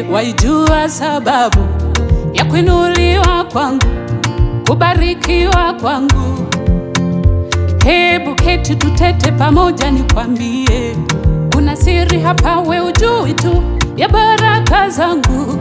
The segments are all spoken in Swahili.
waijua sababu ya kuinuliwa kwangu, kubarikiwa kwangu. Hebu keti tutete pamoja, nikwambie, kuna siri hapa, we ujui tu ya baraka zangu.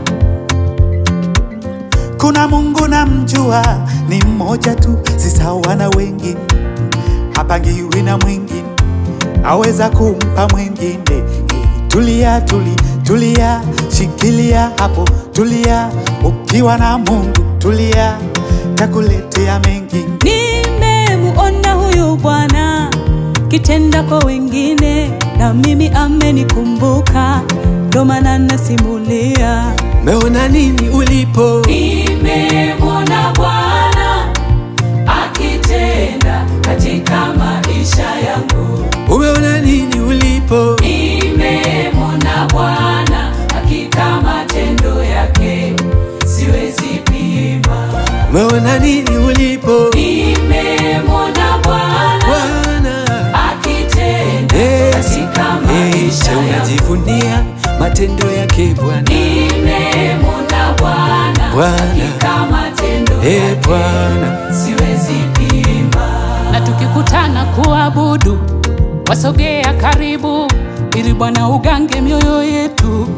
Kuna Mungu namjua, ni mmoja tu, si sawa na wengine, hapangiwi na mwingine, aweza kumpa mwingine. Eh, Tulia, tuli, tulia, shikilia hapo, tulia, ukiwa na Mungu tulia, takuletea mengine. Nimemuona huyu Bwana kitenda kwa wengine, na mimi amenikumbuka, ndo maana nasimulia. Meona nini ulipo? Nimemwona Bwana akitenda katika maisha yangu. Umeona nini ulipo? Nimemwona Bwana hakika matendo yake siwezi pima. Umeona nini ulipo? Nimemwona Bwana Bwana akitenda Yes. katika Yes, maisha yangu. unajivunia matendo yake Bwana. Nimemwona Bwana Bwana. hakika matendo Eh, yake Bwana. siwezi pima. Na tukikutana kuabudu, wasogea karibu, ili Bwana ugange mioyo yetu.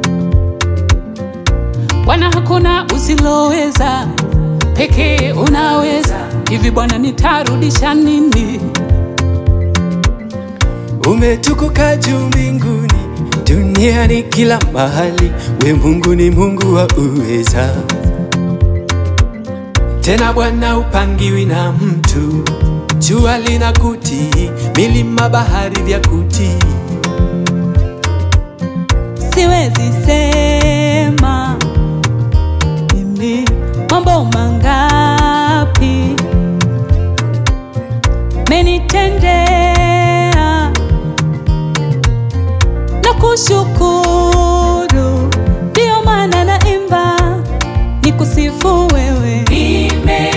Bwana, hakuna usiloweza, pekee unaweza. Hivi Bwana, nitarudisha nini? Umetukuka juu mbinguni, duniani kila mahali, we Mungu ni Mungu wa uweza. Tena Bwana upangiwi na mtu, jua lina kutii, milima bahari vya kutii. Siwezi sema mimi mambo mangapi menitendea na kushukuru, ndio maana naimba nikusifu wewe. Nime